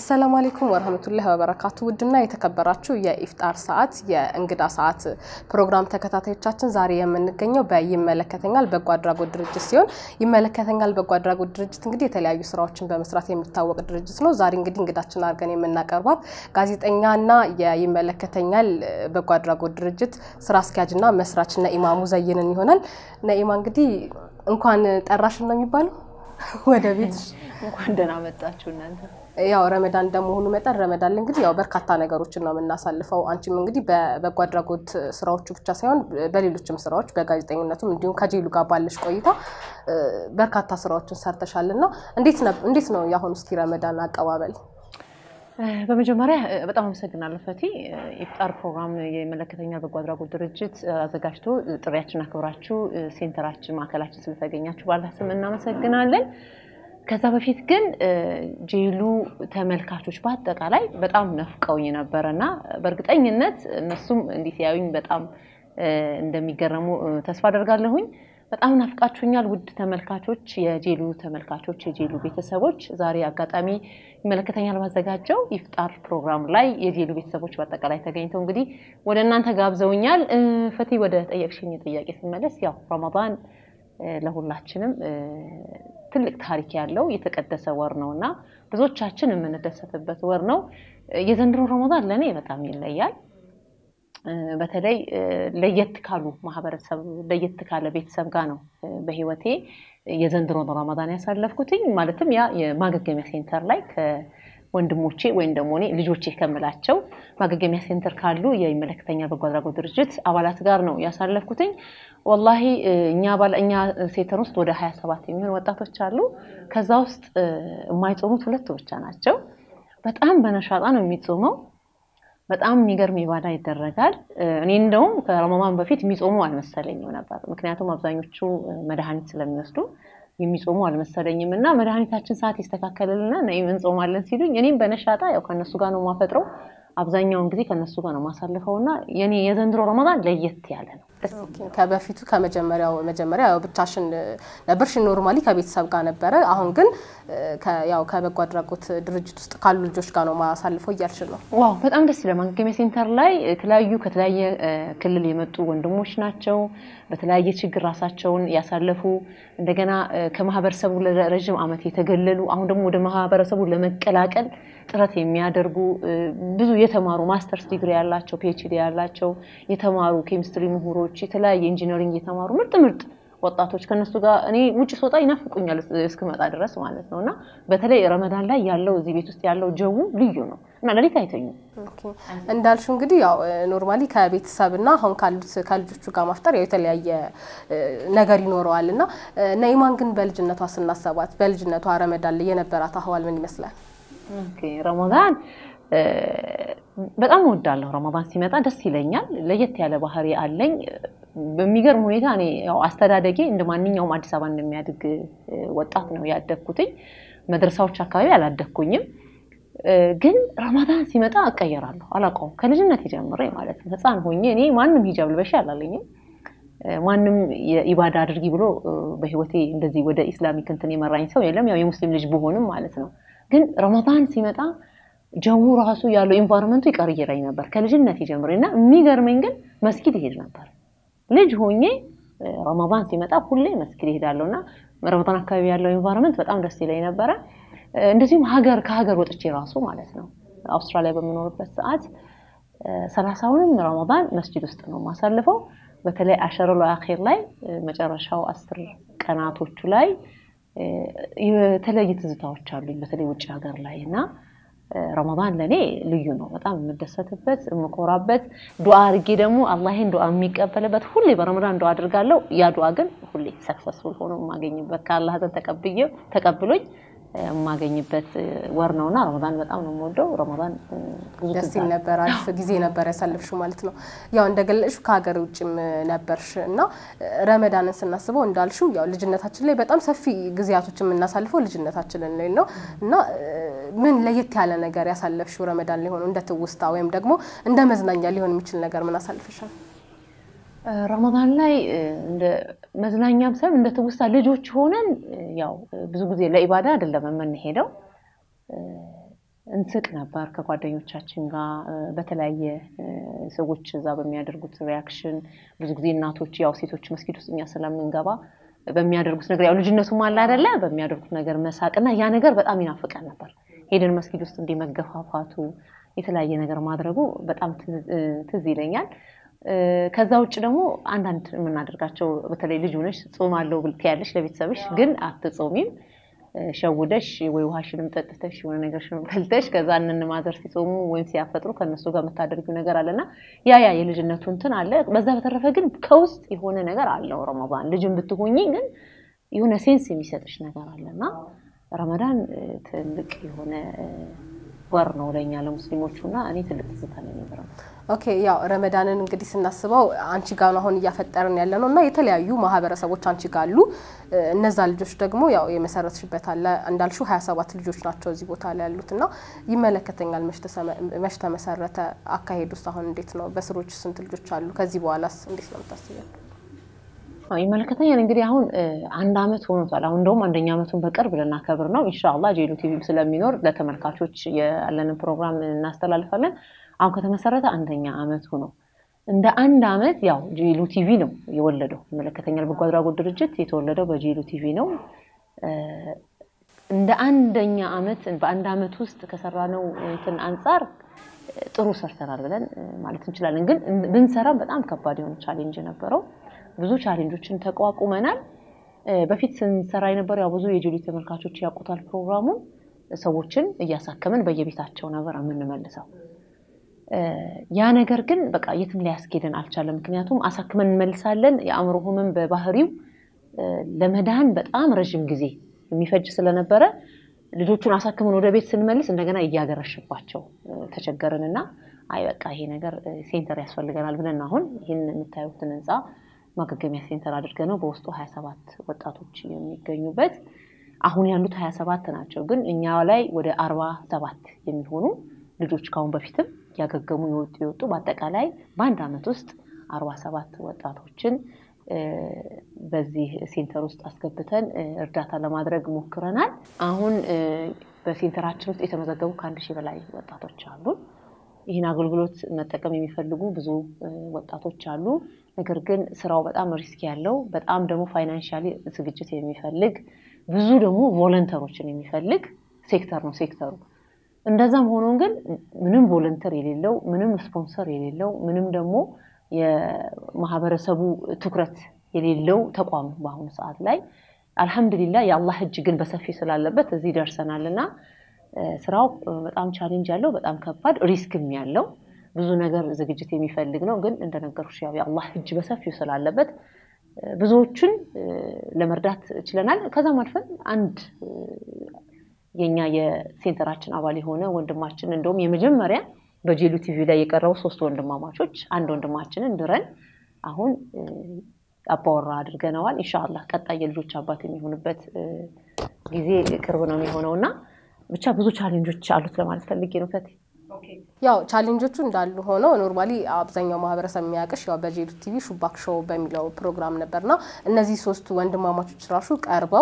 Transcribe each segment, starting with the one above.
አሰላሙ አሌይኩም ወረህመቱላሂ ወበረካቱ። ውድና የተከበራችሁ የኢፍጣር ሰዓት የእንግዳ ሰዓት ፕሮግራም ተከታታዮቻችን ዛሬ የምንገኘው በይመለከተኛል በጎ አድራጎት ድርጅት ሲሆን ይመለከተኛል በጎ አድራጎት ድርጅት እንግዲህ የተለያዩ ስራዎችን በመስራት የሚታወቅ ድርጅት ነው። ዛሬ እንግዲህ እንግዳችን አድርገን የምናቀርባት ጋዜጠኛና የይመለከተኛል በጎ አድራጎት ድርጅት ስራ አስኪያጅና መስራች ነኢማ ሙዘይንን ይሆናል። ነኢማ እንግዲህ እንኳን ጠራሽን ነው የሚባለው ወደ ቤት እንኳን ደህና መጣችሁ እናንተ። ያው ረመዳን እንደመሆኑ መጠን ረመዳን ላይ እንግዲህ ያው በርካታ ነገሮችን ነው የምናሳልፈው። አንቺም እንግዲህ በበጎ አድራጎት ስራዎቹ ብቻ ሳይሆን በሌሎችም ስራዎች በጋዜጠኝነቱም እንዲሁም ከጄሉ ጋር ባለሽ ቆይታ በርካታ ስራዎችን ሰርተሻል እና እንዴት ነው የአሁኑ እስኪ ረመዳን አቀባበል? በመጀመሪያ በጣም አመሰግናለሁ ፈቲ። ኢፍጣር ፕሮግራም የይመለከተኛል በጎ አድራጎት ድርጅት አዘጋጅቶ ጥሪያችን አክብራችሁ ሴንተራችን ማዕከላችን ስለተገኛችሁ ባላ ስም እናመሰግናለን። ከዛ በፊት ግን ጄሉ ተመልካቾች በአጠቃላይ በጣም ነፍቀውኝ ነበረ እና በእርግጠኝነት እነሱም እንዲህ ሲያዩኝ በጣም እንደሚገረሙ ተስፋ አደርጋለሁኝ። በጣም ናፍቃችሁኛል ውድ ተመልካቾች፣ የጄሉ ተመልካቾች፣ የጄሉ ቤተሰቦች። ዛሬ አጋጣሚ ይመለከተኛል ባዘጋጀው ኢፍጣር ፕሮግራም ላይ የጄሉ ቤተሰቦች በአጠቃላይ ተገኝተው እንግዲህ ወደ እናንተ ጋብዘውኛል። ፈቲ ወደ ጠየቅሽኝ ጥያቄ ስመለስ ያው ረመዳን ለሁላችንም ትልቅ ታሪክ ያለው የተቀደሰ ወር ነው እና ብዙዎቻችን የምንደሰትበት ወር ነው። የዘንድሮ ረመዳን ለእኔ በጣም ይለያል። በተለይ ለየት ካሉ ማህበረሰብ ለየት ካለ ቤተሰብ ጋር ነው በህይወቴ የዘንድሮን ረመዳን ያሳለፍኩትኝ። ማለትም ያ የማገገሚያ ሴንተር ላይ ከወንድሞቼ ወይም ደግሞ እኔ ልጆቼ ከምላቸው ማገገሚያ ሴንተር ካሉ የይመለከተኛል በጎ አድራጎት ድርጅት አባላት ጋር ነው ያሳለፍኩትኝ። ወላሂ እኛ እኛ ሴንተር ውስጥ ወደ ሀያ ሰባት የሚሆን ወጣቶች አሉ። ከዛ ውስጥ የማይጾሙት ሁለቱ ብቻ ናቸው። በጣም በነሻጣ ነው የሚጾመው። በጣም የሚገርም ኢባዳ ይደረጋል። እኔ እንደውም ከረመዳን በፊት የሚጾሙ አልመሰለኝም ነበር። ምክንያቱም አብዛኞቹ መድኃኒት ስለሚወስዱ የሚጾሙ አልመሰለኝም እና መድኃኒታችን ሰዓት ይስተካከልልና ነይም እንጾማለን ሲሉኝ እኔም በነሻጣ ያው ከነሱ ጋር ነው የማፈጥረው። አብዛኛውን ጊዜ ከነሱ ጋር ነው የማሳልፈው እና የኔ የዘንድሮ ረመዳን ለየት ያለ ነው። ከበፊቱ ከመጀመሪያው መጀመሪያ ያው ብቻሽን ነበርሽ፣ ኖርማሊ ከቤተሰብ ጋር ነበረ። አሁን ግን ያው ከበጎ አድራጎት ድርጅት ውስጥ ካሉ ልጆች ጋር ነው ማሳልፈው እያልሽ ነው። ዋው በጣም ደስ ይላል። ማገገሚያ ሴንተር ላይ የተለያዩ ከተለያየ ክልል የመጡ ወንድሞች ናቸው። በተለያየ ችግር ራሳቸውን ያሳለፉ እንደገና ከማህበረሰቡ ለረዥም ዓመት የተገለሉ አሁን ደግሞ ወደ ማህበረሰቡ ለመቀላቀል ጥረት የሚያደርጉ ብዙ የተማሩ ማስተርስ ዲግሪ ያላቸው ፒኤችዲ ያላቸው የተማሩ ኬሚስትሪ ምሁሮች የተለያየ ኢንጂነሪንግ የተማሩ ምርጥ ምርጥ ወጣቶች ከነሱ ጋር እኔ ውጭ ስወጣ ይናፍቁኛል እስክመጣ ድረስ ማለት ነው። እና በተለይ ረመዳን ላይ ያለው እዚህ ቤት ውስጥ ያለው ጀው ልዩ ነው እና ሌሊት አይተኙም። እንዳልሽው እንግዲህ ያው ኖርማሊ ከቤተሰብና አሁን ካሉት ከልጆቹ ጋር ማፍጠር ያው የተለያየ ነገር ይኖረዋል እና ነኢማን ግን በልጅነቷ ስናሰባት በልጅነቷ ረመዳን ላይ የነበራት አህዋል ምን ይመስላል? ረመዳን በጣም እወዳለሁ። ረመዳን ሲመጣ ደስ ይለኛል። ለየት ያለ ባህሪ አለኝ። በሚገርም ሁኔታ እኔ ያው አስተዳደጌ እንደ ማንኛውም አዲስ አበባ እንደሚያድግ ወጣት ነው ያደግኩትኝ። መድረሳዎች አካባቢ አላደግኩኝም። ግን ረመዳን ሲመጣ እቀየራለሁ። አላውቀውም ከልጅነት ጀምሬ ማለት ነው። ሕፃን ሆኜ እኔ ማንም ሂጃብ ልበሽ አላለኝም። ማንም የኢባዳ አድርጊ ብሎ በህይወቴ እንደዚህ ወደ ኢስላሚክ እንትን የመራኝ ሰው የለም። ያው የሙስሊም ልጅ ብሆንም ማለት ነው። ግን ረመዳን ሲመጣ ጀው ራሱ ያለው ኢንቫይሮንመንቱ ይቀርይረኝ ነበር ከልጅነት ጀምሬ እና የሚገርመኝ ግን መስጊድ ይሄድ ነበር ልጅ ሆኜ ረመዳን ሲመጣ ሁሌ መስጊድ ይሄዳለሁ እና ረመዳን አካባቢ ያለው ኢንቫይሮንመንት በጣም ደስ ይለኝ ነበረ። እንደዚሁም ሀገር ከሀገር ወጥቼ ራሱ ማለት ነው አውስትራሊያ በምኖርበት ሰዓት ሰላሳውንም ረመዳን መስጂድ ውስጥ ነው የማሳልፈው። በተለይ አሸረሎ አኼር ላይ መጨረሻው አስር ቀናቶቹ ላይ የተለያዩ ትዝታዎች አሉኝ በተለይ ውጭ ሀገር ላይ እና ረመዳን ለእኔ ልዩ ነው። በጣም የምደሰትበት የምኮራበት ዱዓ አድርጌ ደግሞ አላህን ዱዓ የሚቀበልበት ሁሌ በረመዳን ዱዓ አድርጋለሁ። ያ ዱዓ ግን ሁሌ ሰክሰስፉል ሆኖ የማገኝበት ከአላህ ዘንድ ተቀብዬ ተቀብሎኝ የማገኝበት ወር ነውና ረመዳን በጣም ነው የምወደው። ረመዳን ደስ ይል ነበር። አሪፍ ጊዜ ነበር ያሳለፍሽው ማለት ነው። ያው እንደገለጽሽው ከሀገር ውጭም ነበርሽ እና ረመዳንን ስናስበው እንዳልሽው ያው ልጅነታችን ላይ በጣም ሰፊ ጊዜያቶች የምናሳልፈው ልጅነታችንን ላይ ነው እና ምን ለየት ያለ ነገር ያሳለፍሽው ረመዳን ላይ ሆኖ እንደ ትውስታ ወይም ደግሞ እንደ መዝናኛ ሊሆን የሚችል ነገር ምን አሳልፈሻል? ረመዳን ላይ እንደ መዝናኛም ሳይሆን እንደ ትውስታ ልጆች ሆነን ያው ብዙ ጊዜ ለኢባዳ አይደለም የምንሄደው እንስቅ ነበር ከጓደኞቻችን ጋር በተለያየ ሰዎች እዛ በሚያደርጉት ሪያክሽን። ብዙ ጊዜ እናቶች ያው ሴቶች መስጊድ ውስጥ እኛ ስለምንገባ በሚያደርጉት ነገር ያው ልጅነቱም አለ አይደለ፣ በሚያደርጉት ነገር መሳቅ እና ያ ነገር በጣም ይናፍቀን ነበር። ሄደን መስጊድ ውስጥ እንዲህ መገፋፋቱ የተለያየ ነገር ማድረጉ በጣም ትዝ ይለኛል። ከዛ ውጭ ደግሞ አንዳንድ የምናደርጋቸው በተለይ ልጅ ሆነሽ ጾም አለው ትያለሽ ለቤተሰብሽ፣ ግን አትጾሚም ሸውደሽ ወይ ውሃሽንም ጠጥተሽ የሆነ ነገርሽንም በልተሽ ከዛ እነን ማዘር ሲጾሙ ወይም ሲያፈጥሩ ከእነሱ ጋር የምታደርጊው ነገር አለና ያ ያ የልጅነቱ እንትን አለ። በዛ በተረፈ ግን ከውስጥ የሆነ ነገር አለው ረመዳን ልጅን ብትሆኚ ግን የሆነ ሴንስ የሚሰጥሽ ነገር አለና ረመዳን ትልቅ የሆነ ወር ነው ለእኛ ለሙስሊሞቹ እና እኔ ትልቅ ትዝታ ነው የሚኖረው። ኦኬ ያው ረመዳንን እንግዲህ ስናስበው አንቺ ጋር ነው አሁን እያፈጠርን ያለ ነው እና የተለያዩ ማህበረሰቦች አንቺ ጋር አሉ። እነዛ ልጆች ደግሞ ያው የመሰረትሽበት አለ እንዳልሽው ሀያ ሰባት ልጆች ናቸው እዚህ ቦታ ላይ ያሉት እና ይመለከተኛል መች ተመሰረተ? አካሄድ ውስጥ አሁን እንዴት ነው? በስሮች ስንት ልጆች አሉ? ከዚህ በኋላስ እንዴት ነው የምታስቢው? ይመለከተኛል እንግዲህ አሁን አንድ አመት ሆኖታል። አሁን እንደውም አንደኛ አመቱን በቅርብ ልናከብር ነው ኢንሻአላህ። ጄሉ ቲቪም ስለሚኖር ለተመልካቾች ያለንን ፕሮግራም እናስተላልፋለን። አሁን ከተመሰረተ አንደኛ አመቱ ነው። እንደ አንድ አመት ያው ጄሉ ቲቪ ነው የወለደው። ይመለከተኛል በጎ አድራጎት ድርጅት የተወለደው በጄሉ ቲቪ ነው። እንደ አንደኛ አመት በአንድ አመት ውስጥ ከሰራነው እንትን አንጻር ጥሩ ሰርተናል ብለን ማለት እንችላለን። ግን ብንሰራም በጣም ከባድ የሆነ ቻሌንጅ ነበረው። ብዙ ቻሌንጆችን ተቋቁመናል። በፊት ስንሰራ የነበረው ያው ብዙ የጄሉ ተመልካቾች ያውቁታል ፕሮግራሙን ሰዎችን እያሳከምን በየቤታቸው ነበር የምንመልሰው። ያ ነገር ግን በቃ የትም ሊያስኬደን አልቻለም። ምክንያቱም አሳክመን እንመልሳለን። የአእምሮ ህመም በባህሪው ለመዳን በጣም ረዥም ጊዜ የሚፈጅ ስለነበረ ልጆቹን አሳክመን ወደ ቤት ስንመልስ እንደገና እያገረሽባቸው ተቸገርንና አይ በቃ ይሄ ነገር ሴንተር ያስፈልገናል ብለን አሁን ይህን የምታዩትን ህንፃ ማገገሚያ ሴንተር አድርገ ነው በውስጡ ሀያ ሰባት ወጣቶች የሚገኙበት አሁን ያሉት ሀያ ሰባት ናቸው። ግን እኛ ላይ ወደ አርባ ሰባት የሚሆኑ ልጆች ካሁን በፊትም ያገገሙ የወጡ የወጡ በአጠቃላይ በአንድ አመት ውስጥ አርባ ሰባት ወጣቶችን በዚህ ሴንተር ውስጥ አስገብተን እርዳታ ለማድረግ ሞክረናል። አሁን በሴንተራችን ውስጥ የተመዘገቡ ከአንድ ሺህ በላይ ወጣቶች አሉ። ይህን አገልግሎት መጠቀም የሚፈልጉ ብዙ ወጣቶች አሉ። ነገር ግን ስራው በጣም ሪስክ ያለው በጣም ደግሞ ፋይናንሻሊ ዝግጅት የሚፈልግ ብዙ ደግሞ ቮለንተሮችን የሚፈልግ ሴክተር ነው ሴክተሩ። እንደዛም ሆኖ ግን ምንም ቮለንተር የሌለው ምንም ስፖንሰር የሌለው ምንም ደግሞ የማህበረሰቡ ትኩረት የሌለው ተቋም በአሁኑ ሰዓት ላይ አልሐምዱሊላ የአላህ እጅ ግን በሰፊ ስላለበት እዚህ ደርሰናል እና ስራው በጣም ቻሌንጅ ያለው በጣም ከባድ ሪስክም ያለው ብዙ ነገር ዝግጅት የሚፈልግ ነው። ግን እንደነገርኩሽ ያው የአላህ እጅ በሰፊው ስላለበት ብዙዎቹን ለመርዳት ችለናል። ከዛም አልፈን አንድ የኛ የሴንተራችን አባል የሆነ ወንድማችን እንደውም የመጀመሪያ በጄሉ ቲቪ ላይ የቀረቡ ሶስት ወንድማማቾች አንድ ወንድማችንን ድረን አሁን አባወራ አድርገነዋል። ኢንሻአላህ ቀጣይ የልጆች አባት የሚሆንበት ጊዜ ቅርብ ነው የሚሆነው እና ብቻ ብዙ ቻሌንጆች አሉት ለማለት ፈልጌ ነው። ፈቴ ያው ቻሌንጆቹ እንዳሉ ሆነው ኖርማሊ አብዛኛው ማህበረሰብ የሚያውቅሽ ያው በጄሉ ቲቪ ሹባክ ሾው በሚለው ፕሮግራም ነበርና እነዚህ ሶስቱ ወንድማማቾች ራሱ ቀርበው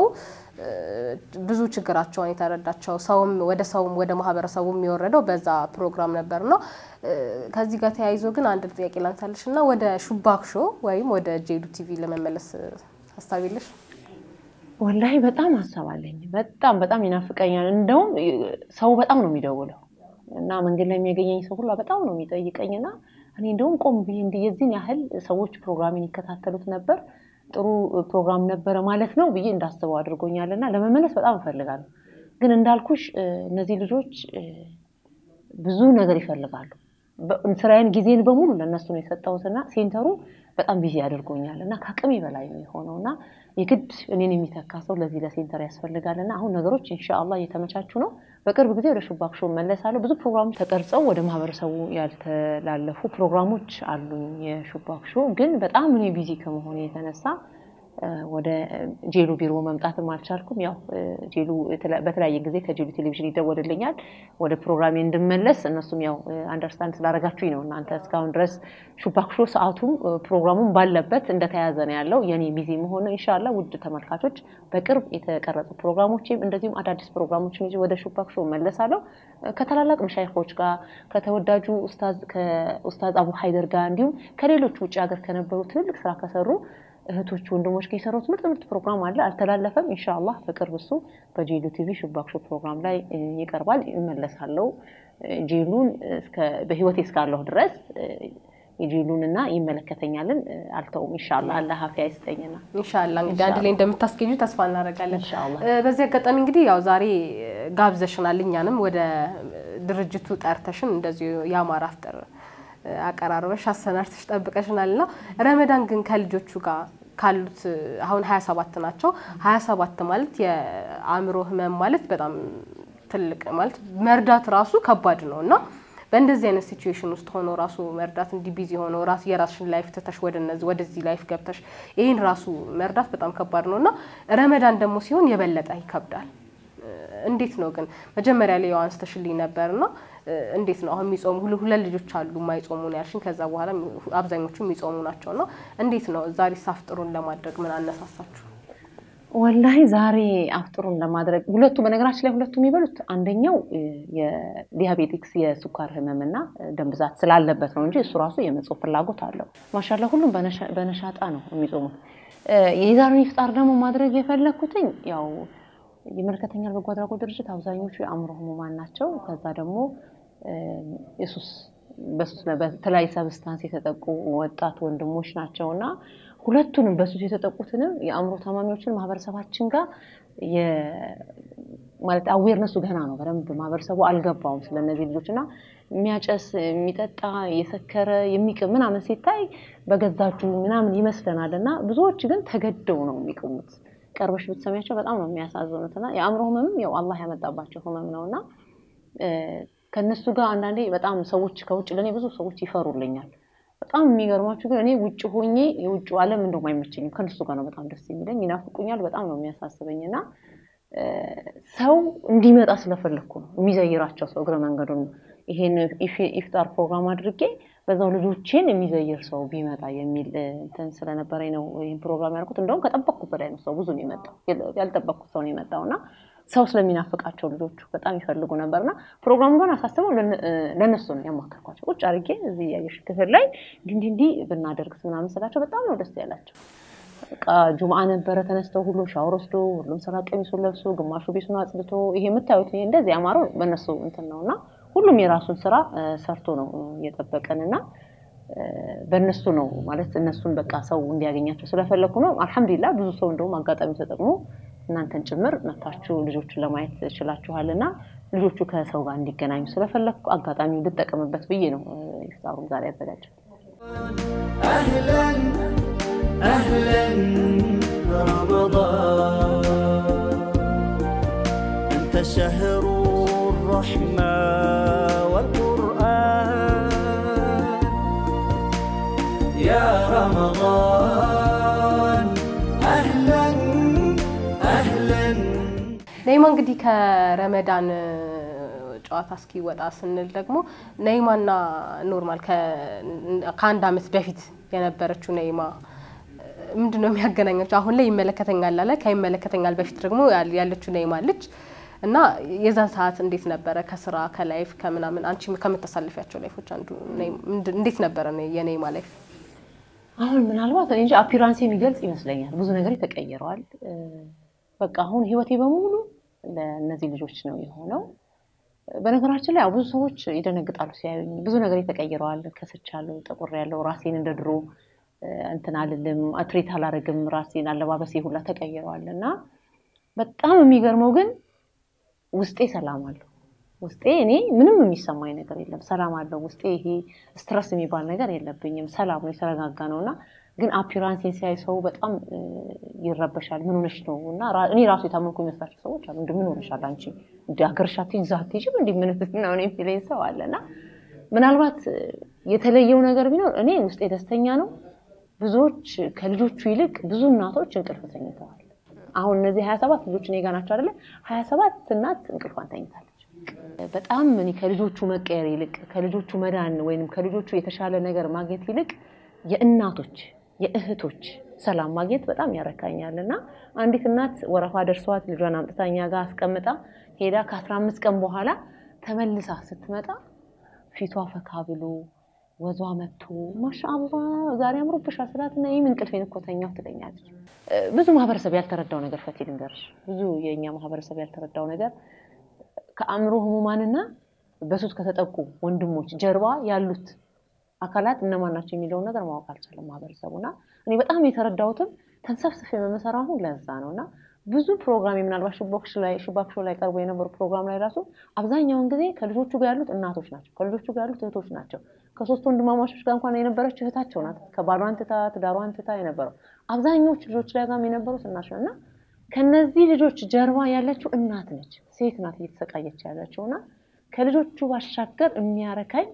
ብዙ ችግራቸውን የተረዳቸው ሰውም ወደ ሰውም ወደ ማህበረሰቡ የሚወረደው በዛ ፕሮግራም ነበርና ከዚህ ጋር ተያይዞ ግን አንድ ጥያቄ ላንሳልሽ እና ወደ ሹባክ ሾው ወይም ወደ ጄሉ ቲቪ ለመመለስ ሀሳብ የለሽ? ወላሂ በጣም ሀሳብ አለኝ። በጣም በጣም ይናፍቀኛል። እንደውም ሰው በጣም ነው የሚደውለው እና መንገድ ላይ የሚያገኘኝ ሰው ሁላ በጣም ነው የሚጠይቀኝ እና እኔ እንደውም ቆም ብዬ እንዲህ የዚህን ያህል ሰዎች ፕሮግራሚን ይከታተሉት ነበር ጥሩ ፕሮግራም ነበረ ማለት ነው ብዬ እንዳስበው አድርጎኛል እና ለመመለስ በጣም እፈልጋለሁ። ግን እንዳልኩሽ እነዚህ ልጆች ብዙ ነገር ይፈልጋሉ። ስራዬን ጊዜን በሙሉ ለእነሱ ነው የሰጠሁትና ሴንተሩ በጣም ቢዚ አድርጎኛል እና ከአቅሜ በላይ ነው የሆነው እና የግድ እኔን የሚተካ ሰው ለዚህ ለሴንተር ያስፈልጋል እና አሁን ነገሮች ኢንሻአላህ እየተመቻቹ ነው። በቅርብ ጊዜ ወደ ሹባክ ሾው መለሳለሁ። ብዙ ፕሮግራሞች ተቀርጸው ወደ ማህበረሰቡ ያልተላለፉ ፕሮግራሞች አሉኝ። የሹባክ ሾው ግን በጣም እኔ ቢዚ ከመሆኔ የተነሳ ወደ ጄሉ ቢሮ መምጣትም አልቻልኩም። ያው ጄሉ በተለያየ ጊዜ ከጄሉ ቴሌቪዥን ይደወልልኛል ወደ ፕሮግራሜ እንድመለስ። እነሱም ያው አንደርስታንድ ስላደረጋችሁኝ ነው እናንተ እስካሁን ድረስ ሹባክሾ ሰዓቱም ፕሮግራሙም ባለበት እንደተያዘ ነው ያለው። የኔ ቢዚ መሆኑ ኢንሻላህ ውድ ተመልካቾች በቅርብ የተቀረጹ ፕሮግራሞችም እንደዚሁም አዳዲስ ፕሮግራሞችን ይዤ ወደ ሹባክሾ እመለሳለሁ ከታላላቅ መሻይኮች ጋር ከተወዳጁ ከኡስታዝ አቡ ሀይደር ጋር እንዲሁም ከሌሎች ውጭ ሀገር ከነበሩ ትልልቅ ስራ ከሰሩ እህቶች ወንድሞች ጋር የሰሩት ምርጥ ምርጥ ፕሮግራም አለ። አልተላለፈም። ኢንሻአላህ በቅርብ እሱ በጄሉ ቲቪ ሹባክሾ ፕሮግራም ላይ ይቀርባል። እመለሳለሁ። ጄሉን በህይወቴ እስካለሁ ድረስ የጄሉን እና ይመለከተኛልን አልተውም። ኢንሻአላህ አላህ አፊያ ይስጠኝና ኢንሻአላህ እንግዲህ አንድ ላይ እንደምታስገኙ ተስፋ እናደርጋለን። ኢንሻአላህ በዚህ አጋጣሚ እንግዲህ ያው ዛሬ ጋብዘሽናል፣ እኛንም ወደ ድርጅቱ ጠርተሽን እንደዚሁ የአማራ አፍጥር አቀራርበሽ አሰናድተሽ ጠብቀሽናል እና ረመዳን ግን ከልጆቹ ጋር ካሉት አሁን ሀያ ሰባት ናቸው። ሀያ ሰባት ማለት የአእምሮ ህመም ማለት በጣም ትልቅ ማለት መርዳት ራሱ ከባድ ነው እና በእንደዚህ አይነት ሲቹዌሽን ውስጥ ሆኖ ራሱ መርዳት እንዲህ ቢዚ ሆኖ ራሱ የራስሽን ላይፍ ትተሽ ወደ እነዚህ ወደዚህ ላይፍ ገብተሽ ይህን ራሱ መርዳት በጣም ከባድ ነው እና ረመዳን ደግሞ ሲሆን የበለጠ ይከብዳል። እንዴት ነው ግን መጀመሪያ ላይ ያው አንስተሽልኝ ነበርና እንዴት ነው አሁን የሚጾሙ ሁለት ልጆች አሉ የማይጾሙ ነው ያልሽኝ። ከዛ በኋላ አብዛኞቹ የሚጾሙ ናቸው እና እንዴት ነው ዛሬ አፍጥሩን ለማድረግ ምን አነሳሳችሁ? ወላሂ ዛሬ አፍጥሩን ለማድረግ ሁለቱ በነገራችን ላይ ሁለቱ የሚበሉት አንደኛው የዲያቤቲክስ የስኳር ህመምና ደም ብዛት ስላለበት ነው እንጂ እሱ ራሱ የመጾም ፍላጎት አለው። ማሻላ ሁሉም በነሻጣ ነው የሚጾሙት። የዛሬውን ኢፍጣር ደግሞ ማድረግ የፈለግኩትኝ ያው ይመለከተኛል በጎ አድራጎት ድርጅት አብዛኞቹ የአእምሮ ህሙማን ናቸው። ከዛ ደግሞ የሱስ በተለያዩ ሰብስታንስ የተጠቁ ወጣት ወንድሞች ናቸው እና ሁለቱንም በሱስ የተጠቁትንም የአእምሮ ታማሚዎችን ማህበረሰባችን ጋር ማለት አዌርነሱ ገና ነው። በደንብ ማህበረሰቡ አልገባውም ስለነዚህ ልጆች እና የሚያጨስ የሚጠጣ የሰከረ የሚቅም ምናምን ሲታይ በገዛጁ ምናምን ይመስለናል እና ብዙዎች ግን ተገደው ነው የሚቅሙት። ቀርበሽ ብትሰሚያቸው በጣም ነው የሚያሳዝኑት እና የአእምሮ ህመምም ያው አላህ ያመጣባቸው ህመም ነው እና ከእነሱ ጋር አንዳንዴ በጣም ሰዎች ከውጭ ለእኔ ብዙ ሰዎች ይፈሩልኛል። በጣም የሚገርማችሁ ግን እኔ ውጭ ሆኜ የውጭ ዓለም እንደውም አይመቸኝም። ከእነሱ ጋር ነው በጣም ደስ የሚለኝ። ይናፍቁኛል። በጣም ነው የሚያሳስበኝ እና ሰው እንዲመጣ ስለፈለግኩ ነው የሚዘይራቸው ሰው እግረ መንገዱን ይሄን ኢፍጣር ፕሮግራም አድርጌ በዛው ልጆቼን የሚዘይር ሰው ቢመጣ የሚል እንትን ስለነበረኝ ነው ይህን ፕሮግራም ያልኩት። እንደውም ከጠበቅኩት በላይ ነው ሰው ብዙ ነው የመጣው። ያልጠበቅኩት ሰው ነው የመጣው እና ሰው ስለሚናፍቃቸው ልጆቹ በጣም ይፈልጉ ነበርና ፕሮግራሙ ጋር አሳስበው ለእነሱ ነው ያማከርኳቸው። ቁጭ አድርጌ እዚህ ያየሽ ክፍል ላይ እንዲህ እንዲህ ብናደርግ ምናምን ስላቸው በጣም ነው ደስ ያላቸው። በቃ ጁምአ ነበረ። ተነስተው ሁሉም ሻወር ወስዶ ሁሉም ስራ ቀሚሱን ለብሶ ግማሹ ቤቱን አጽድቶ ይሄ የምታዩት እንደዚህ ያማረው በእነሱ እንትን ነው እና ሁሉም የራሱን ስራ ሰርቶ ነው እየጠበቀን እና በእነሱ ነው ማለት እነሱን በቃ ሰው እንዲያገኛቸው ስለፈለግኩ ነው። አልሐምዱሊላ ብዙ ሰው እንደውም አጋጣሚ ተጠቅሞ እናንተን ጭምር መታችሁ ልጆቹን ለማየት ችላችኋል እና ልጆቹ ከሰው ጋር እንዲገናኙ ስለፈለግኩ አጋጣሚ ልጠቀምበት ብዬ ነው ኢፍጣሩን ዛሬ ያዘጋጀው። أهلا أهلا رمضان أنت شهر الرحمة والقرآن يا رمضان أهلا أهلا ነይማ እንግዲህ ከረመዳን ጨዋታ እስኪወጣ ስንል ደግሞ ነይማና ኖርማል ከአንድ አመት በፊት የነበረችው ነይማ ምንድን ነው የሚያገናኛቸው? አሁን ላይ ይመለከተኛል አለ። ከይመለከተኛል በፊት ደግሞ ያለችው ነይማ አለች እና የዛን ሰዓት እንዴት ነበረ? ከስራ ከላይፍ ከምናምን አንቺ ከምታሳልፊያቸው ላይፎች አንዱ እንዴት ነበረ የነይማ ላይፍ? አሁን ምናልባት እኔ እንጂ አፒራንስ የሚገልጽ ይመስለኛል። ብዙ ነገር ተቀይረዋል። በቃ አሁን ህይወቴ በሙሉ ለእነዚህ ልጆች ነው የሆነው። በነገራችን ላይ ያው ብዙ ሰዎች ይደነግጣሉ ሲያዩኝ። ብዙ ነገር ተቀይረዋል። ከስቻለሁ፣ ጠቁሬያለሁ፣ ራሴን እንደ ድሮ እንትን አልልም፣ ትሬት አላደርግም፣ ራሴን አለባበሴ ሁላ ተቀይረዋል እና በጣም የሚገርመው ግን ውስጤ ሰላም አለው። ውስጤ እኔ ምንም የሚሰማኝ ነገር የለም፣ ሰላም አለው ውስጤ። ይሄ ስትረስ የሚባል ነገር የለብኝም፣ ሰላም ነው፣ የተረጋጋ ነው እና ግን አፒራንሴን ሲያይ ሰው በጣም ይረበሻል። ምን ሆነሽ ነው? እና እኔ ራሱ የታመምኩ የሚመስላቸው ሰዎች አሉ። እንደ ምን ሆነሻል አንቺ እንደ ሀገርሽ አትሄጂ እዛ አትሄጂም እንደ ምን ነው የሚለኝ ሰው አለ እና ምናልባት የተለየው ነገር ቢኖር እኔ ውስጤ ደስተኛ ነው። ብዙዎች ከልጆቹ ይልቅ ብዙ እናቶች እንቅልፍ ተኝተዋል። አሁን እነዚህ ሀያ ሰባት ልጆች እኔ ጋ ናቸው አይደለ? ሀያ ሰባት እናት እንቅልፏን ተኝታለች። በጣም እኔ ከልጆቹ መቀየር ይልቅ ከልጆቹ መዳን ወይም ከልጆቹ የተሻለ ነገር ማግኘት ይልቅ የእናቶች የእህቶች ሰላም ማግኘት በጣም ያረካኛል። እና አንዲት እናት ወረፋ ደርሷት ልጇን አምጥታ እኛ ጋር አስቀምጣ ሄዳ ከአስራ አምስት ቀን በኋላ ተመልሳ ስትመጣ ፊቷ ፈካ ብሎ ወዟ መጥቶ ማሻአላ ዛሬ አምሮብሻል ስላት እና ይህም እንቅልፌን እኮ ተኛሁ ትለኛለች። ብዙ ማህበረሰብ ያልተረዳው ነገር ፈቲ ልንገርሽ፣ ብዙ የእኛ ማህበረሰብ ያልተረዳው ነገር ከአእምሮ ህሙማንና በሱስ ከተጠቁ ወንድሞች ጀርባ ያሉት አካላት እነማን ናቸው የሚለውን ነገር ማወቅ አልቻለም ማህበረሰቡ። እና እኔ በጣም የተረዳሁትም ተንሰፍስፍ የመመሰራቱ ለዛ ነው እና ብዙ ፕሮግራም ምናልባት ሹቦክሽ ላይ ሹባክሾ ላይ ቀርቦ የነበሩ ፕሮግራም ላይ ራሱ አብዛኛውን ጊዜ ከልጆቹ ጋር ያሉት እናቶች ናቸው፣ ከልጆቹ ጋር ያሉት እህቶች ናቸው። ከሶስት ወንድማማቾች ጋር እንኳን የነበረች እህታቸው ናት። ከባሏን ትታ ትዳሯን ትታ የነበረው አብዛኞቹ ልጆች ላይ ጋር የነበሩት እናት ነው እና ከነዚህ ልጆች ጀርባ ያለችው እናት ነች፣ ሴት ናት እየተሰቃየች ያለችው እና ከልጆቹ ባሻገር የሚያረካኝ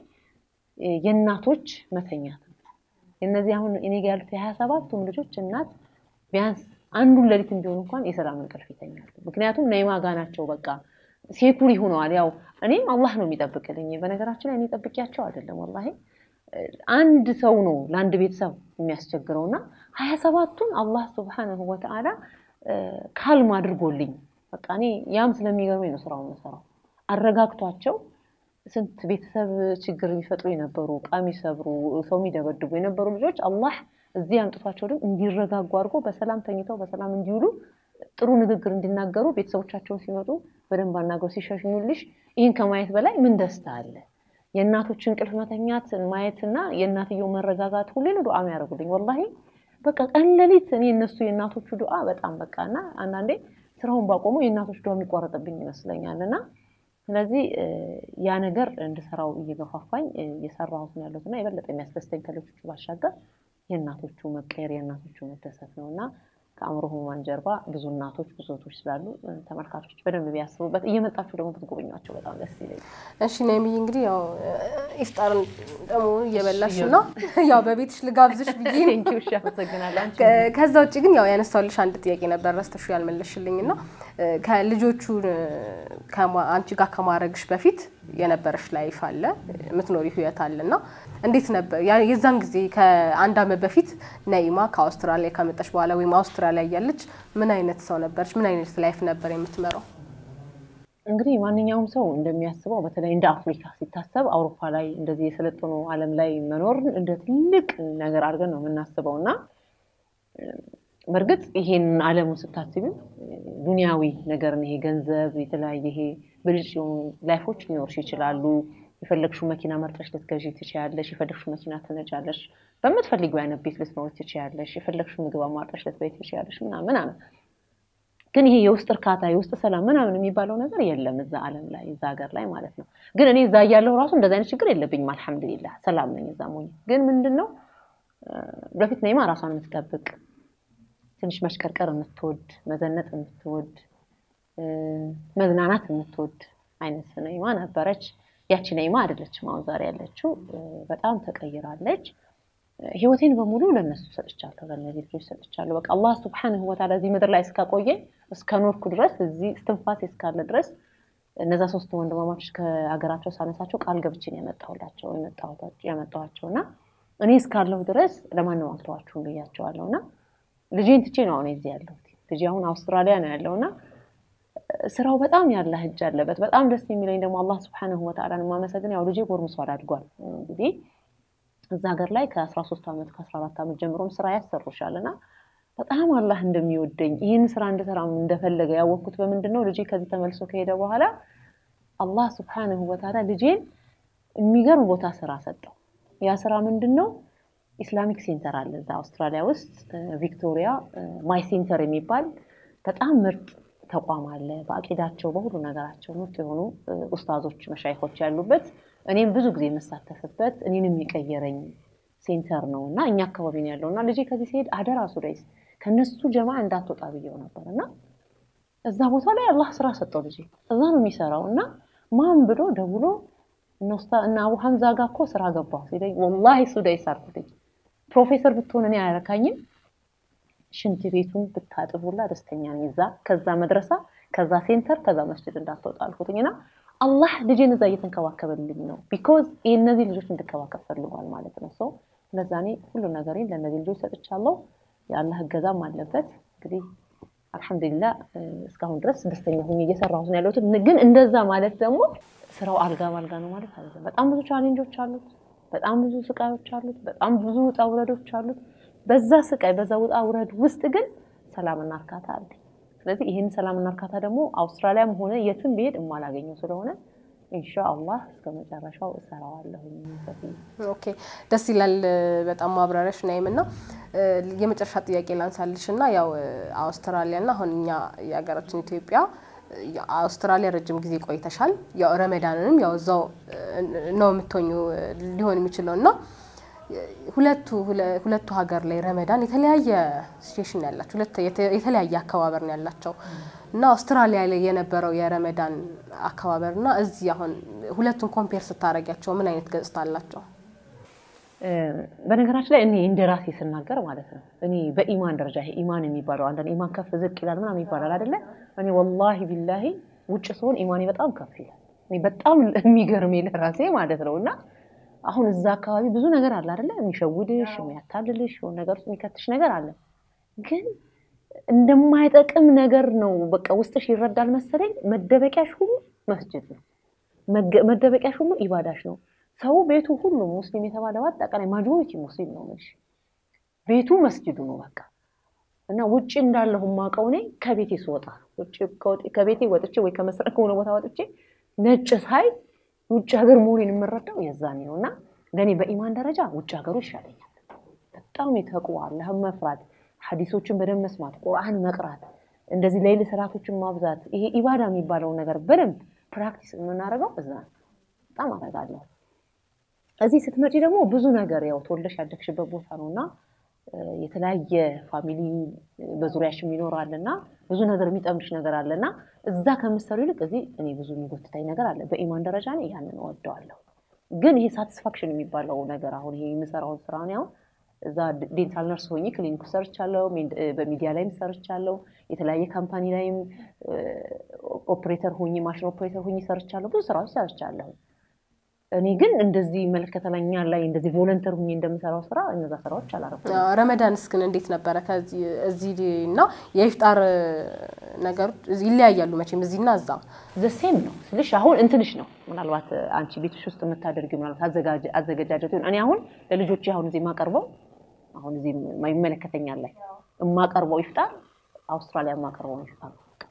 የእናቶች መተኛት ነው። እነዚህ አሁን እኔ ጋ ያሉት የሀያ ሰባቱም ልጆች እናት ቢያንስ አንዱን ሌሊት ቢሆን እንኳን የሰላም እንቅልፍ ይተኛሉ። ምክንያቱም ነይማ ጋ ናቸው። በቃ ሴኩሪ ሆነዋል። ያው እኔም አላህ ነው የሚጠብቅልኝ። በነገራችን ላይ እኔ ጠብቂያቸው አይደለም ወላሂ አንድ ሰው ነው ለአንድ ቤተሰብ የሚያስቸግረው እና ሀያ ሰባቱን አላህ ሱብሓነሁ ወተዓላ ካልም አድርጎልኝ በቃ እኔ ያም ስለሚገርመኝ ነው ስራውን የምሰራው አረጋግቷቸው ስንት ቤተሰብ ችግር የሚፈጥሩ የነበሩ ዕቃ የሚሰብሩ ሰው የሚደበድቡ የነበሩ ልጆች አላህ እዚህ አምጥቷቸው ደግሞ እንዲረጋጉ አድርጎ በሰላም ተኝተው በሰላም እንዲውሉ ጥሩ ንግግር እንዲናገሩ ቤተሰቦቻቸውን ሲመጡ በደንብ አናገሩ ሲሸሽኙልሽ ይህን ከማየት በላይ ምን ደስታ አለ? የእናቶች እንቅልፍ መተኛት ማየትና የእናትየው መረጋጋት ሁሌ ነው ዱዓ የሚያደርጉልኝ። ወላሂ በቃ ቀን ሌሊት እኔ እነሱ የእናቶቹ ዱዓ በጣም በቃ እና አንዳንዴ ስራውን ባቆሙ የእናቶች ዱዓ የሚቋረጥብኝ ይመስለኛል እና ስለዚህ ያ ነገር እንድሰራው እየገፋፋኝ እየሰራሁት ነው ያለሁት እና የበለጠ የሚያስደስተኝ ከልጆቹ ባሻገር የእናቶቹ መቀየር የእናቶቹ መደሰት ነው እና ከአእምሮ ህሙማን ጀርባ ብዙ እናቶች ብዙ እህቶች ስላሉ ተመልካቾች በደንብ ቢያስቡበት እየመጣችሁ ደግሞ ብትጎበኟቸው በጣም ደስ ይለኛል። እሺ ነይምዬ እንግዲህ ያው ኢፍጣርን ደግሞ እየበላሽ ነው ያው በቤትሽ ልጋብዝሽ ብዬ ነው። ቴንኪው እሺ፣ አመሰግናለሁ። አንቺ ከዛ ውጭ ግን ያው ያነሳሁልሽ አንድ ጥያቄ ነበር ረስተሹ ያልመለሽልኝ እና ከልጆቹ አንቺ ጋር ከማድረግሽ በፊት የነበረሽ ላይፍ አለ የምትኖሪ ህይወት አለ እና እንዴት ነበር የዛን ጊዜ ከአንድ አመት በፊት ነይማ ከአውስትራሊያ ከመጣሽ በኋላ ወይም አውስትራሊያ እያለች ምን አይነት ሰው ነበረች? ምን አይነት ላይፍ ነበር የምትመራው? እንግዲህ ማንኛውም ሰው እንደሚያስበው በተለይ እንደ አፍሪካ ሲታሰብ አውሮፓ ላይ እንደዚህ የሰለጠኑ ዓለም ላይ መኖር እንደ ትልቅ ነገር አድርገን ነው የምናስበው እና በእርግጥ ይሄን ዓለሙን ስታስቢው ዱንያዊ ነገርን ይሄ ገንዘብ የተለያየ ይሄ ብልጭ የሆኑ ላይፎች ሊኖርሽ ይችላሉ። የፈለግሽው መኪና መርጠሽ ልትገዢ ትችያለሽ። የፈለግሽው መኪና ትነጃለሽ። በምትፈልጊው አይነት ቤት ልትኖሪ ትችያለሽ። የፈለግሽው ምግብ አማርጠሽ ልትበይ ትችያለሽ ምናምን ምናምን። ግን ይሄ የውስጥ እርካታ የውስጥ ሰላም ምናምን የሚባለው ነገር የለም እዛ ዓለም ላይ እዛ ሀገር ላይ ማለት ነው። ግን እኔ እዛ እያለሁ ራሱ እንደዚ አይነት ችግር የለብኝም። አልሐምዱሊላህ ሰላም ነኝ እዛ ሞኝ። ግን ምንድን ነው በፊት ነይማ ራሷን የምትጠብቅ ትንሽ መሽቀርቀር የምትወድ መዘነጥ የምትወድ መዝናናት የምትወድ አይነት ነይማ ነበረች። ያቺ ነይማ አይደለችም አሁን ዛሬ ያለችው። በጣም ተቀይራለች። ህይወቴን በሙሉ ለነሱ ሰጥቻለሁ፣ ለእነዚህ ልጆች ሰጥቻለሁ። በቃ አላህ ሱብሓነሁ ወተዓላ እዚህ ምድር ላይ እስካቆየኝ እስከኖርኩ ድረስ እዚህ እስትንፋሴ እስካለ ድረስ እነዛ ሶስት ወንድማማቾች ከሀገራቸው ሳነሳቸው ቃል ገብችን ያመጣሁላቸው ያመጣኋቸው እና እኔ እስካለሁ ድረስ ለማንም አልተዋችሁም ብያቸዋለሁ እና ልጄን ትቼ ነው አሁን እዚህ ያለሁት። ልጄ አሁን አውስትራሊያ ነው ያለው እና ስራው በጣም ያለ እጅ አለበት። በጣም ደስ የሚለኝ ደግሞ አላህ ስብሐነሁ ወተዓላ የማመሰግን ያው ልጄ ጎርምሷል፣ አድጓል። እንግዲህ እዛ ሀገር ላይ ከአስራ ሶስት ዓመት ከአስራ አራት ዓመት ጀምሮም ስራ ያሰሩሻል እና በጣም አላህ እንደሚወደኝ ይህን ስራ እንድሰራ እንደፈለገ ያወቅኩት በምንድን ነው? ልጄ ከዚህ ተመልሶ ከሄደ በኋላ አላህ ስብሐነሁ ወተዓላ ልጄን የሚገርም ቦታ ስራ ሰጠው። ያ ስራ ምንድን ነው? ኢስላሚክ ሴንተር አለ እዛ አውስትራሊያ ውስጥ ቪክቶሪያ ማይ ሴንተር የሚባል በጣም ምርጥ ተቋም አለ። በአቂዳቸው በሁሉ ነገራቸው ምርጥ የሆኑ ኡስታዞች መሻይኮች ያሉበት እኔም ብዙ ጊዜ የምሳተፍበት እኔን የሚቀየረኝ ሴንተር ነው እና እኛ አካባቢ ነው ያለው እና ልጄ ከዚህ ሲሄድ አደራ ሱዳይስ ከነሱ ጀማ እንዳትወጣ ብየው ነበር እና እዛ ቦታ ላይ አላህ ስራ ሰጠው። ልጄ እዛ ነው የሚሰራው እና ማን ብሎ ደውሎ እና አቡ ሀምዛ ጋር እኮ ስራ ገባሁ ሲለኝ ወላሂ ሱዳይስ አልኩት። ፕሮፌሰር ብትሆን እኔ አያረካኝም። ሽንት ቤቱን ብታጥቡላ ደስተኛ ነኝ። እዛ ከዛ መድረሳ ከዛ ሴንተር ከዛ መስጅድ እንዳትወጣ አልኩትኝ እና አላህ ልጄን እዛ እየተንከባከበልኝ ነው። ቢኮዝ የእነዚህ ልጆች እንድከባከብ ፈልጓል ማለት ነው። ሰው ለዛ እኔ ሁሉ ነገሬን ለእነዚህ ልጆች ሰጥቻለሁ። የአላህ እገዛም አለበት። እንግዲህ አልሐምዱሊላ እስካሁን ድረስ ደስተኛ ሆኜ እየሰራሁት ነው ያለሁት። ግን እንደዛ ማለት ደግሞ ስራው አልጋ ባልጋ ነው ማለት አይደለም። በጣም ብዙ ቻሌንጆች አሉት። በጣም ብዙ ስቃዮች አሉት። በጣም ብዙ ውጣ ውረዶች አሉት። በዛ ስቃይ በዛ ውጣ ውረድ ውስጥ ግን ሰላምና እርካታ አለ። ስለዚህ ይህን ሰላምና እርካታ ደግሞ አውስትራሊያም ሆነ የትም ብሄድ የማላገኘው ስለሆነ ኢንሻአላህ እስከ መጨረሻው እሰራዋለሁ። ኦኬ ደስ ይላል በጣም ማብራሪያሽ ናይም እና የመጨረሻ ጥያቄ ላንሳልሽ እና ያው አውስትራሊያ እና አሁን እኛ የሀገራችን ኢትዮጵያ አውስትራሊያ ረጅም ጊዜ ቆይተሻል። ያው ረመዳንንም ያው እዛው ነው የምትሆኙ ሊሆን የሚችለው እና ሁለቱ ሁለቱ ሀገር ላይ ረመዳን የተለያየ ሲቹዌሽን ያላቸው የተለያየ አከባበር ነው ያላቸው እና አውስትራሊያ ላይ የነበረው የረመዳን አከባበር እና እዚህ አሁን ሁለቱን ኮምፔር ስታደርጊያቸው ምን አይነት ገጽታ አላቸው? በነገራችን ላይ እኔ እንደ ራሴ ስናገር ማለት ነው እኔ በኢማን ደረጃ ይሄ ኢማን የሚባለው አንዳንድ ኢማን ከፍ ዝቅ ይላል ምናምን ይባላል አይደለ? እኔ ወላሂ ቢላሂ ውጭ ስሆን ኢማኔ በጣም ከፍ ይላል። እኔ በጣም የሚገርመኝ ለራሴ ማለት ነው እና አሁን እዛ አካባቢ ብዙ ነገር አለ አይደለ? የሚሸውድሽ፣ የሚያታልልሽ፣ የሆነ ነገር ውስጥ የሚከትሽ ነገር አለ። ግን እንደማይጠቅም ነገር ነው በቃ ውስጥሽ ይረዳል መሰለኝ። መደበቂያሽ ሁሉ መስጅድ ነው። መደበቂያሽ ሁሉ ኢባዳሽ ነው። ሰው ቤቱ ሁሉ ሙስሊም የተባለ በአጠቃላይ ማጆሪቲ ሙስሊም ነው የምልሽ። ቤቱ መስጅዱ ነው በቃ እና ውጭ እንዳለሁ የማውቀው እኔ ከቤቴ ስወጣ ከቤቴ ወጥቼ ወይ ከመስረ ከሆነ ቦታ ወጥቼ ነጭ ሳይ ውጭ ሀገር መሆኔን የምረዳው የዛኔ ነው። እና ለእኔ በኢማን ደረጃ ውጭ ሀገሩ ይሻለኛል። በጣም የተቅዋ አላህን መፍራት፣ ሐዲሶችን በደንብ መስማት፣ ቁርአን መቅራት፣ እንደዚህ ሌይል ሰላቶችን ማብዛት፣ ይሄ ኢባዳ የሚባለውን ነገር በደንብ ፕራክቲስ የምናደርገው እዛ ነው። በጣም አደርጋለሁ። እዚህ ስትመጪ ደግሞ ብዙ ነገር ያው ተወልደሽ ያደግሽበት ቦታ ነው እና የተለያየ ፋሚሊ በዙሪያሽም ይኖራል እና ብዙ ነገር የሚጠምድሽ ነገር አለ እና እዛ ከምሰሩ ይልቅ እዚህ እኔ ብዙ የሚጎትታኝ ነገር አለ። በኢማን ደረጃ እኔ ያንን እወደዋለሁ። ግን ይሄ ሳቲስፋክሽን የሚባለው ነገር አሁን ይሄ የምሰራውን ስራ እኔ አሁን እዛ ዴንታል ነርስ ሆኜ ክሊኒክ ሰርቻለሁ፣ በሚዲያ ላይም ሰርቻለሁ፣ የተለያየ ካምፓኒ ላይም ኦፕሬተር ሆኜ ማሽን ኦፕሬተር ሆኜ ሰርቻለሁ፣ ብዙ ስራዎች ሰርቻለሁ። እኔ ግን እንደዚህ ይመለከተኛል ላይ እንደዚህ ቮለንተር ሁኜ እንደምሰራው ስራ እነዛ ስራዎች አላረኩም። ረመዳንስ ግን እንዴት ነበረ? ከዚህ እዚህ እና የኢፍጣር ነገሮች ይለያያሉ መቼም እዚህና እዛ ዘሴም ነው ስልሽ አሁን እንትንሽ ነው ምናልባት አንቺ ቤትሽ ውስጥ የምታደርጊው ምናልባት አዘገጃጀት ይሆን። እኔ አሁን ለልጆች አሁን እዚህ የማቀርበው አሁን እዚህ ይመለከተኛል ላይ የማቀርበው ይፍጣር አውስትራሊያ የማቀርበው ይፍጣር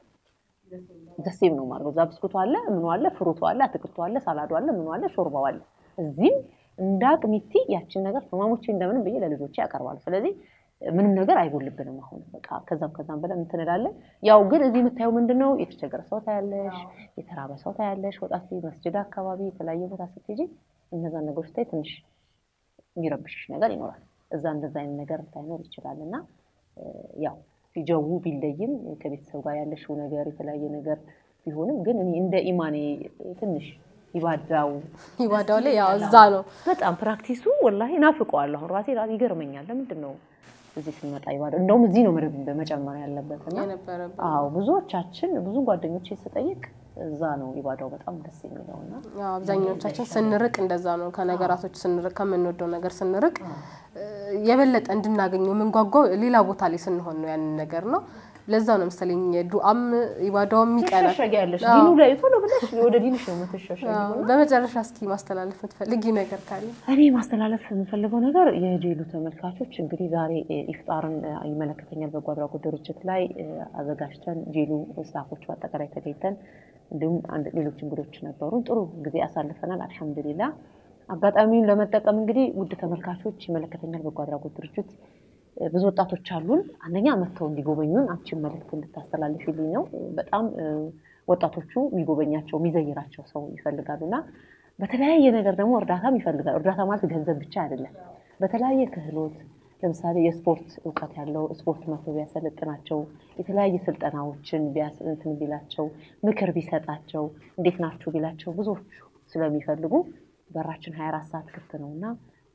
ደሴም ነው ማለት እዛ ብስኩቱ አለ፣ ምኑ አለ፣ ፍሩቱ አለ፣ አትክልቱ አለ፣ ሳላዱ አለ፣ ምኑ አለ፣ ሾርባው አለ። እዚህም እንደ አቅሚቲ ያችን ነገር ህማሞቼ እንደምንም ብዬ ለልጆቼ ያቀርባሉ። ስለዚህ ምንም ነገር አይጎልብንም። አሁን በቃ ከዛም ከዛም ብለን እንትን እንላለን። ያው ግን እዚህ የምታየው ምንድን ነው? የተቸገረ ሰው ታያለሽ፣ የተራበ ሰው ታያለሽ። ወጣት መስጅድ አካባቢ የተለያየ ቦታ ስትሄጂ እነዛን ነገሮች ስታይ ትንሽ የሚረብሽሽ ነገር ይኖራል። እዛ እንደዛ አይነት ነገር ታይኖር ይችላል እና ያው ጀው ቢለይም ከቤተሰብ ጋር ያለሽው ነገር የተለያየ ነገር ቢሆንም ግን እኔ እንደ ኢማኔ ትንሽ ይባዳው ይባዳው ላይ ያው እዛ ነው በጣም ፕራክቲሱ ወላሂ ናፍቀዋለሁ። አሁን ራሴ ራሴ ይገርመኛል። ለምንድን ነው እዚህ ስንመጣ ይባዳ እንደውም እዚህ ነው መደብ መጨመር ያለበት እና የነበረበት አዎ ብዙዎቻችን ብዙ ጓደኞቼ ስጠይቅ እዛ ነው ኢባዳው በጣም ደስ የሚለው እና ያው አብዛኞቻችን ስንርቅ እንደዛ ነው። ከነገራቶች ስንርቅ ከምንወደው ነገር ስንርቅ የበለጠ እንድናገኘው የምንጓጓው ሌላ ቦታ ላይ ስንሆን ነው ያንን ነገር ነው። ለዛ ነው መሰለኝ ዱዓም ኢባዳውም ይቀናል። ትሸሸጊያለሽ ዲኑ ላይ ቶሎ ብለሽ ወደ ዲንሽ ነው የምትሸሸጊው። በመጨረሻ እስኪ ማስተላለፍ የምትፈልጊ ነገር ካለ? እኔ ማስተላለፍ የምፈልገው ነገር የጄሉ ተመልካቾች እንግዲህ ዛሬ ኢፍጣርን ይመለከተኛል በጎ አድራጎት ድርጅት ላይ አዘጋጅተን ጄሉ ስታፎች በአጠቃላይ ተገኝተን እንዲሁም አንድ ሌሎች እንግዶች ነበሩን። ጥሩ ጊዜ አሳልፈናል። አልሐምዱሊላ አጋጣሚውን ለመጠቀም እንግዲህ ውድ ተመልካቾች ይመለከተኛል በጎ አድራጎት ድርጅት ብዙ ወጣቶች አሉን። አንደኛ መጥተው እንዲጎበኙን አንቺን መልዕክት እንድታስተላልፊልኝ ነው። በጣም ወጣቶቹ የሚጎበኛቸው የሚዘይራቸው ሰው ይፈልጋሉ እና በተለያየ ነገር ደግሞ እርዳታም ይፈልጋሉ። እርዳታ ማለት ገንዘብ ብቻ አይደለም። በተለያየ ክህሎት ለምሳሌ የስፖርት እውቀት ያለው ስፖርት መቶ ቢያሰለጥናቸው፣ የተለያየ ስልጠናዎችን እንትን ቢላቸው፣ ምክር ቢሰጣቸው፣ እንዴት ናችሁ ቢላቸው ብዙዎቹ ስለሚፈልጉ በራችን 24 ሰዓት ክፍት ነው እና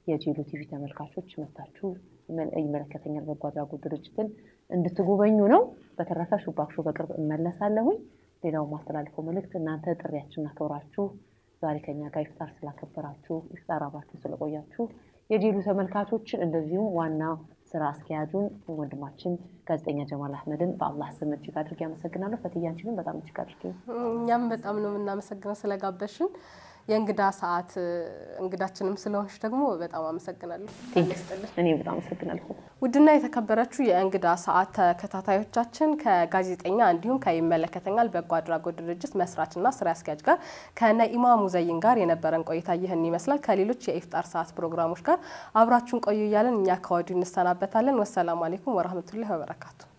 የጄሉ ቲቪ ተመልካቾች መታችሁ ይመለከተኛል በጎ አድራጎት ድርጅትን እንድትጎበኙ ነው። በተረፈ ሹባክሾ በቅርብ እመለሳለሁኝ። ሌላው ማስተላልፈው መልእክት እናንተ ጥሪያችንን አክብራችሁ ዛሬ ከኛ ጋር ኢፍጣር ስላከበራችሁ ኢፍጣር አብራችሁ ስለቆያችሁ የጄሉ ተመልካቾችን እንደዚሁም ዋና ስራ አስኪያጁን ወንድማችን ጋዜጠኛ ጀማል አህመድን በአላህ ስም እጅግ አድርጌ አመሰግናለሁ። ፈትያንችንን በጣም እጅግ አድርጌ እኛም በጣም ነው የምናመሰግነው ስለጋበሽን። የእንግዳ ሰዓት እንግዳችንም ስለሆንሽ ደግሞ በጣም አመሰግናለሁ። እኔ በጣም አመሰግናለሁ። ውድና የተከበራችሁ የእንግዳ ሰዓት ተከታታዮቻችን ከጋዜጠኛ እንዲሁም ከይመለከተኛል በጎ አድራጎት ድርጅት መስራችና ስራ አስኪያጅ ጋር ከነኢማ ሙዘይን ጋር የነበረን ቆይታ ይህን ይመስላል። ከሌሎች የኢፍጣር ሰዓት ፕሮግራሞች ጋር አብራችሁን ቆዩ እያለን እኛ ከወዲሁ እንሰናበታለን። ወሰላሙ አሌይኩም ወረህመቱላሂ ወበረካቱ።